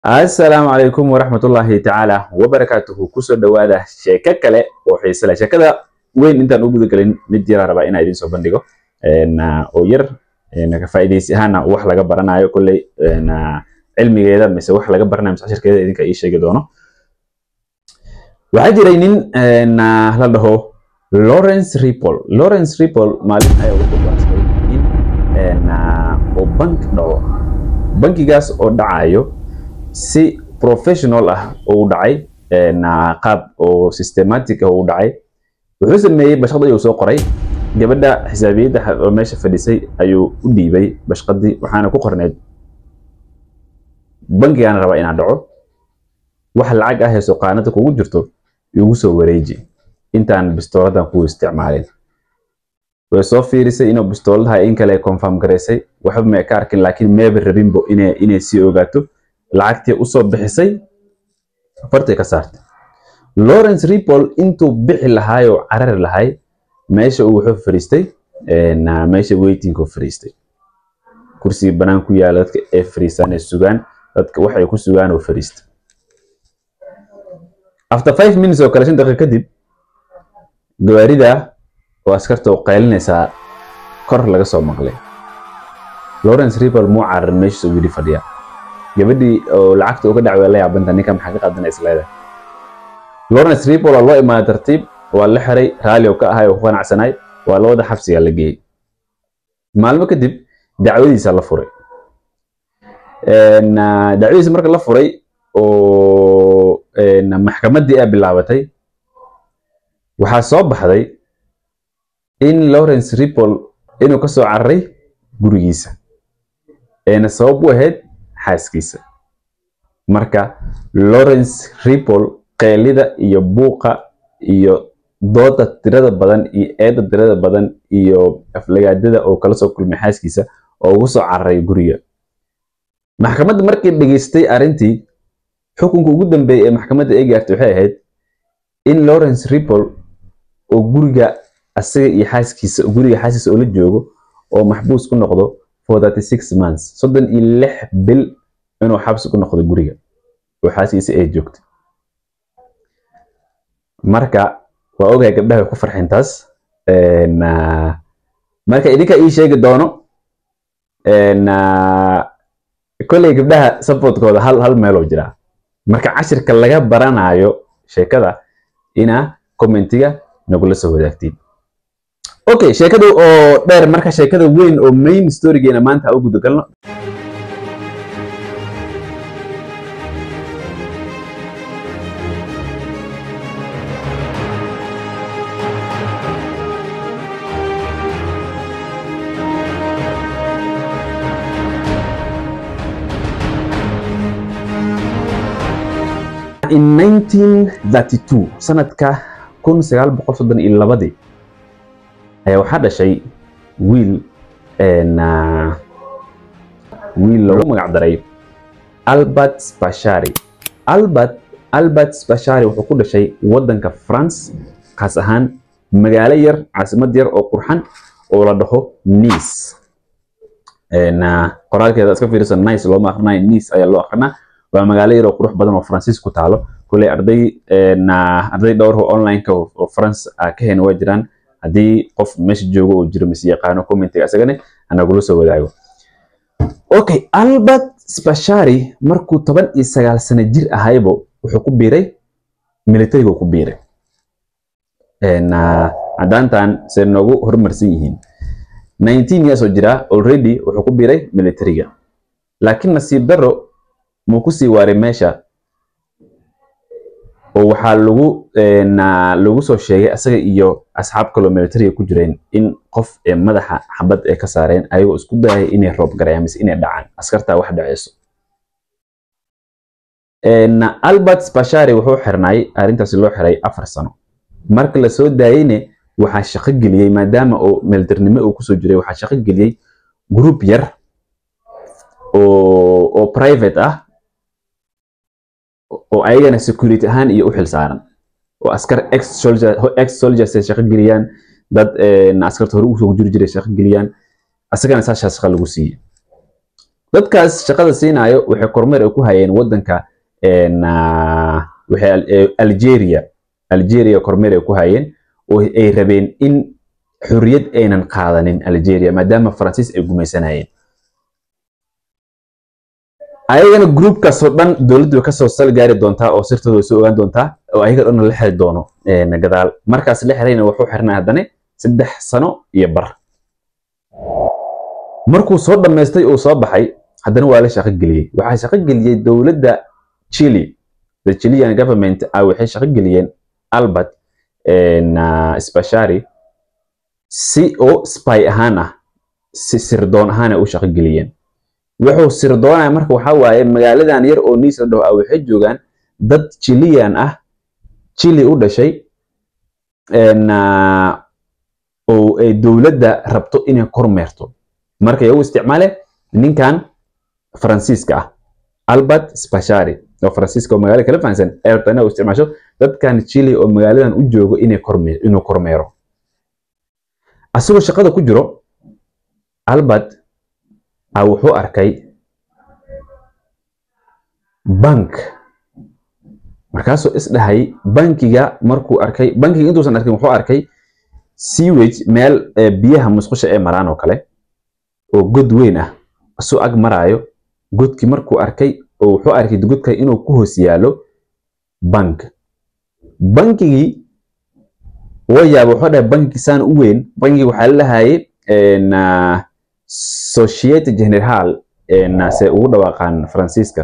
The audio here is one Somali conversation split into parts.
asalaamu calaykum waraxmatullaahi tacaala wabarakaatuhu kusoo dhowaada sheeko kale oo xiise leh sheekada weyn intaan u gudagelin mid yaraa rabaa inaa idiin soo bandhigo oo yar ka faa'iidaysi ahaana wax laga baranayo kolley cilmigeeda mise wax laga baranayo mise cashirkeeda idinka ii sheegi doono waxaa jiray nin la dhaho lawrence ripple lawrence ripple maalin ayaa wuxuu go'aansaday in uu bank dhaco bankigaas oo dhacayo si professional ah oo u dhacay qaab oo systematic ah oo u dhacay wuxuu sameeyey bashqad ayuu soo qoray gabadha xisaabiyadda oo meesha fadhisay ayuu u dhiibay bashqadii waxaana ku qorneyd bankigaana rabaa inaan dhaco wax lacag ah ee suqaanada kugu jirto igu soo wareeji intaan bistooladan ku isticmaalin way soo fiirisay inuu bistooladaha in kale confirm garaysay waxba ma ka arkin laakiin meeba rabinbo inay inay sii ogaato lacagtii usoo bixisay fartay ka saartay lawrence ripple intuu bixi lahaayoo carari lahay meesha uu wuxuu fariistay meesha waitingku fariistay kursiga banaan ku yaala dadka ee fariistaan ee sugaan dadka waxay ku sugaan oo fariistay after five minutes oo kale shan daqiiqa kadib gawaarida oo askarta oo qaylinaysaa kor laga soo maqlay lawrence ripple muu cararin meeshiisa uu yidhi fadhiya gabadhii oo lacagta uga dhacway la yaabanta ninka maxaa ka qaadanaysa leedahay lawrence ripple waa loo imaaday tartiib waa la xiray raalli oo ka ahay oo ku qanacsanay waa labada xabsiga la geeyey maalmo kadib dacwadiisa la furay dacwadiisa marka la furay oo maxkamaddii ay bilaabatay waxaa soo baxday in lawrence ripple inuu ka soo cararay gurigiisa eena sabab u ahayd xaaskiisa marka lawrence ripple qeelida iyo buuqa iyo dooda tirada badan iyo eedda tirada badan iyo aflagaadada oo kala soo kulmay xaaskiisa oo ugu soo cararay guriga maxkamadda markay dhegaystay arrintii xukunka ugu dambeeyay ee maxkamadda ay gaartay waxay ahayd in lawrence ripple oo guriga asaga iyo xaaskiisa guriga xaaskiisa oo la joogo oo maxbuus ku noqdo for thirty six months soddon iyo lix bil inuu xabsi ku noqdo guriga oo xaaskiisa ay joogto marka waa ogahay gabdhaha way ku farxeen taas marka idinka ii sheegi doono kolley gabdhaha supportkooda hal hal meeloo jiraa marka cashirka laga baranayo sheekada ina commentiga nagula soo wadaagtiin okay sheekada oo dheer marka sheekada weyn oo main storygeena maanta u gudagalno in 1932 sanadka kun sagaal boqol soddon iyo labadii ayaa waxaa dhashay wiil wiil lagu magac daray albert spashari albert albert spashari wuxuu ku dhashay waddanka france kaas ahaan magaalo yar caasimad yar oo qurxan oo la dhaho nice qoraalkeeda iska fiirisa nice looma akhrinayo nice ayaa loo akrinaa waa magaalo yar oo qurux badan oo faransiis ku taalo kulley arday arday dhowr oo online-ka oo france ka heen waa jiraan haddii qof meesha joogo oo jiro mise yaqaano commentiga isagane anagula soo wadaago okay albert spashari markuu toban iyo sagaal sano jir ahaybo wuxuu ku biiray militarigu ku biiray caddaantan se noogu horumarsan yihiin nineteen years oo jira already wuxuu ku biiray militariga laakiin nasiib daro muu kusii waaray meesha oo waxaa lagu lagu soo sheegay asaga iyo asxaab kaloo militariga ku jireen in qof ee madaxa xabad ay ka saareen ayagoo isku dayay inay roob garayaan mise inay dhacaan askartaa wax dhaceyso albert spashari wuxuu xirnay arrintaasi loo xiray afar sano marka la soo daayeyne waxaa shaqo geliyey maadaama oo militarinimo uu kusoo jiray waxaa shaqo geliyey group yar oo oo private ah oo ayagana security ahaan iyo u xil saaran oo askar ex soldier ex soldiers ay shaqo geliyaan dad askarta hore usoo jiri jiray shaqo geliyaan asagana saashaa shaqa lagu siiyey dadkaas shaqada siinayo waxay kormeer ay ku hayeen wadanka waxay algeria algeria kormeer ay ku hayeen oo ay rabeen in xurriyad aynan qaadanin algeria maadaama faransiis ay gumaysanayeen ayagana groupkaasoo dhan dowladdu way kasoo sal gaari doontaa oo sirtooda way soo ogaan doontaa oo ayaga dhan la xiri doono gadaal markaas la xirayna wuxuu xirnay haddana saddex sano iyo bar markuu soo dhammaystay uu soo baxay haddana waa la shaqo geliyey waxaa shaqo geliyey dowladda chile the chilean government ah waxay shaqo geliyeen albert spashari si oo spy ahaan ah si sirdoon ahaan ay u shaqo geliyeen wuxuu sirdoonaya marka waxaa waaye magaaladan yar oo niis la dhaho ah waxay joogaan dad chilean ah chile u dhashay oo ay dowladda rabto inay kormeerto marka iyagu isticmaale ninkan faransiiska ah albert spashari oo faransiiska oo magaalada kala fahansan ee rabta inay u isticmaasho dadkan chile oo magaaladan u joogo inay korme inuu kormeero asagoo shaqada ku jiro albert a wuxuu arkay bank markaasuu isdhahay bankiga markuu arkay bankiga intuusan arkin wuxuu arkay sewage meel biyaha musqusha ee maraan oo kale oo god weyn ah isuu ag maraayo godkii markuu arkay oo wuxuu arkay godka inuu ku hoos yaalo bank bankigii waa yaaba wuxuu dhahay bankigi saan u weyn bankigi waxaa la lahayay societe general se ugu dhawaaqaan faransiiska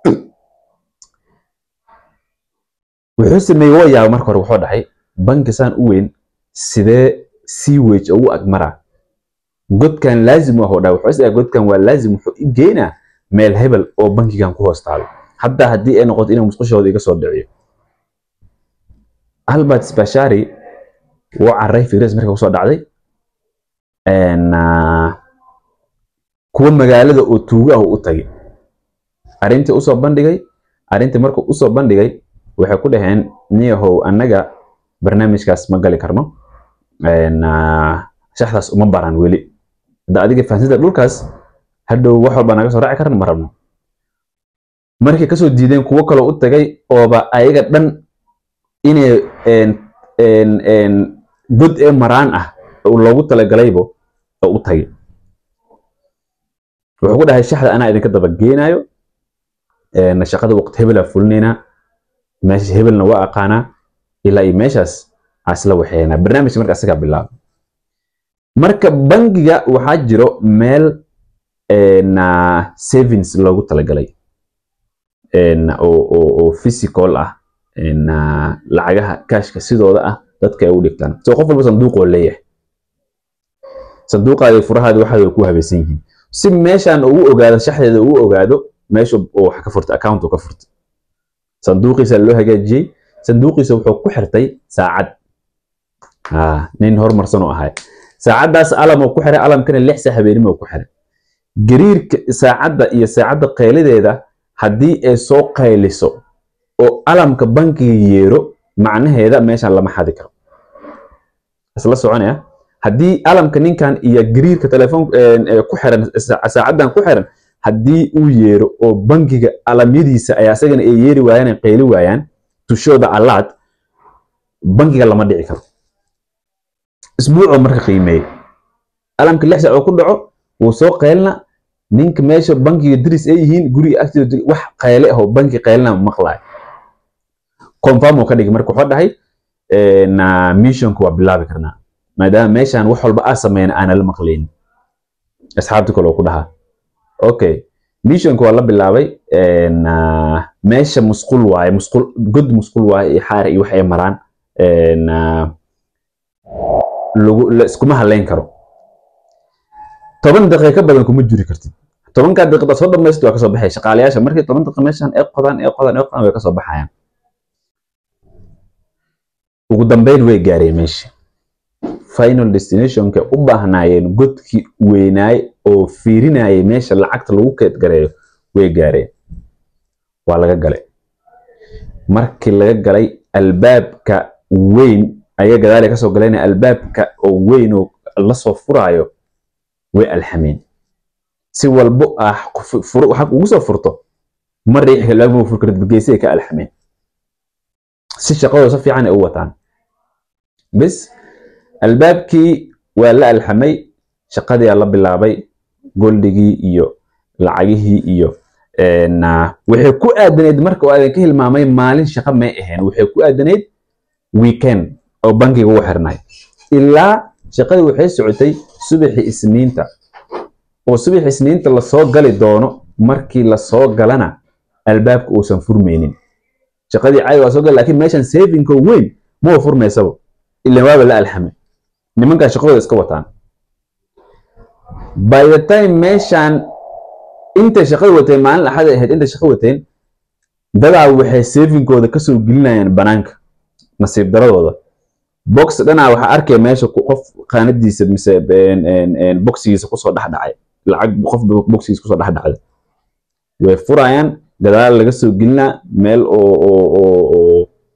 wuxuu sameeyey waa yaaba marka hore wuxuu dhahay banki saan u weyn sidee sewage ugu agmaraa godkan laazim ah oo dhahay wuxuu isdhahay godkan waa laazim wuxuu i geynaa meel hebel oo bankigan ku hoos taalo hadda haddii ay noqoto inuu musqushooda iga soo dhiciyo albert spashari wuu carray firas marka kusoo dhacday kuwa magaalada oo tuuga ah u tagay arrintii usoo bandhigay arrintii markuu usoo bandhigay waxay ku dhaheen niyahow annaga barnaamijkaas ma gali karno shaxdaas uma baran weli hadda adiga fahansida dhulkaas hadhow wax walba naga soo raaci karna ma rabno markay kasoo diideen kuwo kaloo u tagay ooba ayaga dhan inay god ee maraan ah loogu talagalaybo oo u tagay wuxuu ku dhahay shaxda anaa idinka daba geenaayo shaqada waqti hebelaa fulinaynaa meesha hebelna waa aqaanaa ilaa iyo meeshaas asla waxeynaa barnaamijka marka asagaa bilaaba marka bangiga waxaa jiro meel savings loogu talagalay oo physical ah lacagaha kashka sidooda ah dadka ay u dhigtaan so qof walba sanduuqoo leeyahay sanduuqaadi furahaadi waxaad ku habaysan yihiin si meeshaan ugu ogaado shaxdeeda ugu ogaado meesha uu wax ka furtay account uu ka furtay sanduuqiisa loo hagaajiyey sanduuqiisa wuxuu ku xirtay saacad nin horumarsan oo ahay saacaddaas alam uu ku xiray alamkana lix saa habeenimo uu ku xiray gariirka saacadda iyo saacadda qaylideeda haddii ay soo qayliso oo alamka bankiga yeero macnaheeda meeshaan lama xadi karo isla soconaya haddii alamka ninkan iyo gariirka telefoon ku xiran saacaddan ku xiran haddii uu yeero oo bankiga alamyadiisa ay asagana ay yeeri waayaan ay qayli waayaan tushooda allaad bankiga lama dhici karo isbuucoo marka qiimeeyey alamka lix saac oo ku dhaco wuu soo qaylna ninka meesha bankiga diris ay yihiin guriga agtooda wax qayle ahoo banki qaylina maqlaay confirm uu ka dhigay marka wuxuu dhahay missionka waa bilaabi karnaa maadaama meeshaan wax walba aa sameyna aana la maqlaynin asxaabta kale oo ku dhahaa okay missionka waa la bilaabay meesha musqul waaye musqul god musqul waaye iyo xaar iyo wax ay maraan lagu la iskuma haleyn karo toban daqiiqo ka badan kuma juri kartid tobankaa daqiiqda soo dhamaystir waa kasoo baxay shaqaalayaasha markii toban daqiiqa meeshaan ay qodaan ay qodaan ay qodaan way kasoo baxayaan ugu dambeyn way gaareen meeshii final destinationka u baahnaayeen godkii weynaay oo fiirinayay meesha lacagta lagu keedgareeyo way gaareen waa laga galay markii laga galay albaabka weyn ayaa gadaal kasoo galeen albaabka oo weyn oo lasoo furaayo way alxameen si walbo ah waxa ugu soo furto ma riixi albaabka ma furi kartid geesay ka alxameen si shaqadooda si fiican ay u wataan bis albaabkii waa la alxamay shaqadii aa la bilaabay goldigii iyo lacagihii iyo waxay ku aadanayd marka oo aadan ka hilmaamay maalin shaqo may ahayn waxay ku aadanayd weekend oo bankiga ugu xirnay ilaa shaqadii waxay socotay subaxii isniinta oo subaxii isniinta lasoo gali doono markii lasoo galana albaabka uusan furmaynin shaqadii caadi waa soo gali laakiin meeshan savinko weyn ma furmaysaba ilan waaba la alxamay nimankaa shaqadooda iska wataan by the time meeshan intay shaqada wateen maalin axad ay ahayd intay shaqo wateen dadaa waxay savinkooda kasoo gelinayaan banaanka nasiib daradooda box dhanaa waxaa arkaya meesha qof qaanadiisa mise boxigiisa kusoo dhexdhacay lacag qof boxigiisa kusoo dhexdhacday way furayaan gadaal laga soo gelinaa meel oo oo oo oo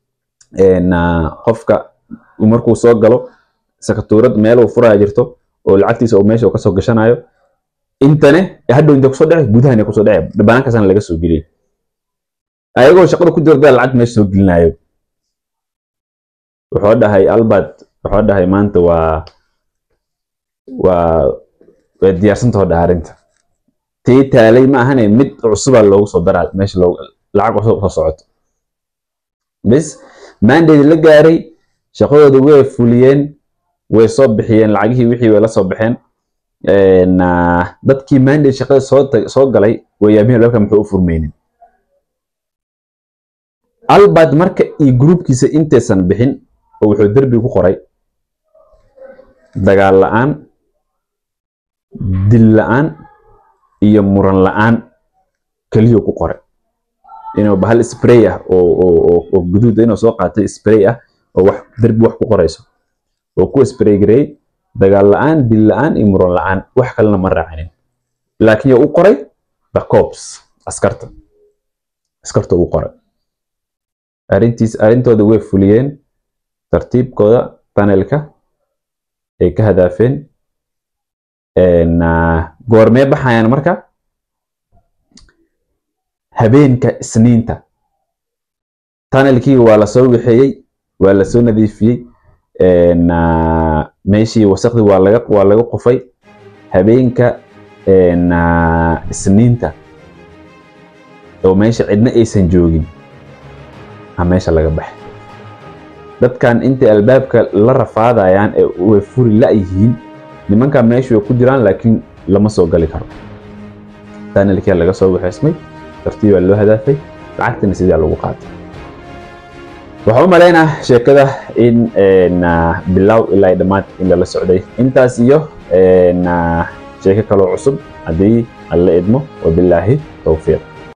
qofka markuu soo galo sakatuurad meel uu furaya jirto oo lacagtiisa oo meesha kasoo gashanayo intane hadhow inta kusoo dhece gudahan kusoo dhece banaankaasna laga soo geliyay ayagoo shaqada ku jirta lacag meesha soo gelinayo wuxuu dhahay albert wuxuu dhahay maanta waa waa way diyaarsantao dhaha arrinta tii taalay ma ahane mid cusubaa loogu soo daraa meesha lacag cusub soo socoto bis mandate la gaaray shaqadooda way fuliyeen way soo bixiyeen lacagihii wixii way la soo baxeen dadkii mandate shaqada soo soo galay way yaabiheen albaabka muxuu u furmaynin albert marka iyo groupkiisa intaysan bixin oo wuxuu derbi ku qoray dagaal la'aan dil la'aan iyo muran la'aan keliyo ku qoray inuu bahal spray ah oo oo oo guduud inuu soo qaatay spray ah oo wax derbi wax ku qorayso oo ku spray gareey dagaal la'aan dil la'aan iyo muran la'aan wax kalena ma raacinin laakiin u qoray the cops askarta askarta uu qoray arrintiis arrintooda way fuliyeen tartiibkooda panelka ay ka hadaafeen goormee baxayaan marka habeenka isniinta tunnelkii waa lasoo wixeeyey waa lasoo nadiifiyey meeshii wasaqdii waa laga waa laga qufay habeenka isniinta oo meesha cidna aysan joogin a meesha laga baxay dadkan intay albaabka la rafaadayaan ee way furi la-yihiin nimankan meeshu way ku jiraan laakiin lama soo gali karo tunnelkia laga soo waxeysmay tartiibaa loo hadaafay lacagtina sidaa lagu qaatay waxaan u malaynaa sheekada in bilow ilaa dhammaad in lala socday intaas iyo sheeko kaloo cusub haddii alla idmo wabilaahi towfiiq